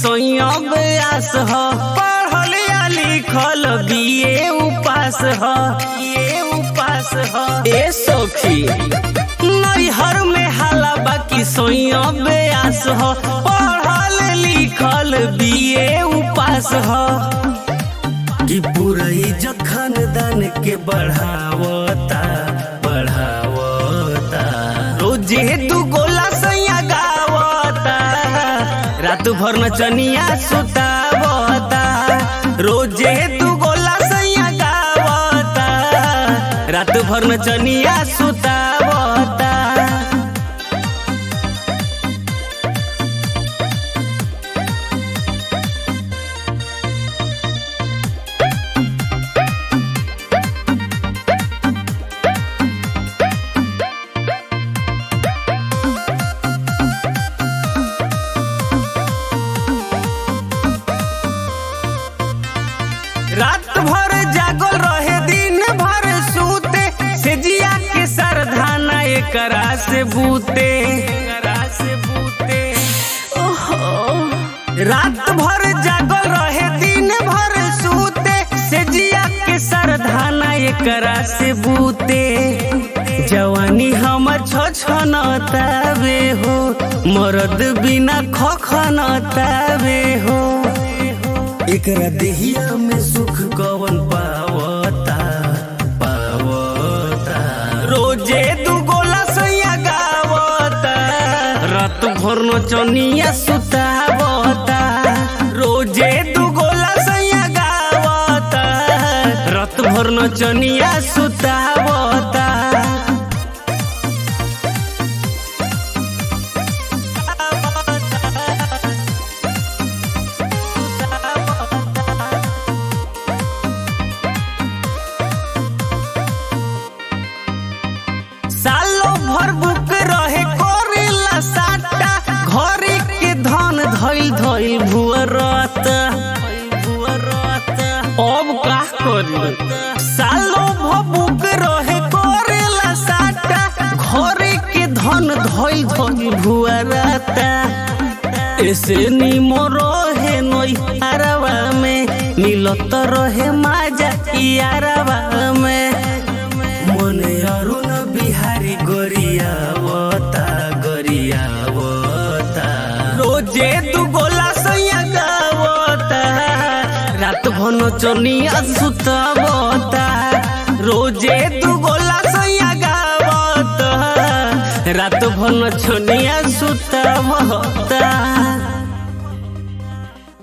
सोइया ब्यास ह पढ़ल या लिखल बीए उपास ह ये उपास ह ए सखी नैहर में हाला बाकी सोइया ब्यास ह पढ़ल लिखल बीए उपास ह कि पूरा इज्जत खानदान के बढ़ावता बढ़ावता रोजे तू गोला सैया गावता रात भर नचनिया सुतावता रोजे तू गोला सैया गावता रात भर नचनिया सुतावता रात भर जागल रहे दिन भर सूते से जिया के सरधाना एकरा से बूते एकरा से बूते ओहो रात भर जागल रहे दिन भर सूते से जिया के सरधाना एकरा से बूते जवानी हमर छछनतावे हो मरद बिना खखनतावे हो एकरा देहिया में सुख कवन पावता पावता रोजे दू गोला सैया गावता रात भर नचनिया सुतावता रोजे दू गोला सैया गावता रात भर नचनिया सुतावता सालो भर बुक रहे करेला साटा घरे के धन धइल धइल भुअरत अब का करी सालो भर बुक रहे करेला साटा घरे के धन धइल धइल भुअरत ऐसे निमो रहे नई अरवा में मिलत रहे माजा यारवा में मने अरुण बिहारी गोरियावता गोरियावता रोजे तू गोला सैया गावता रात भन चनिया सुतावता रोजे तू गोला सैया गावता रात भन चनिया सुतावता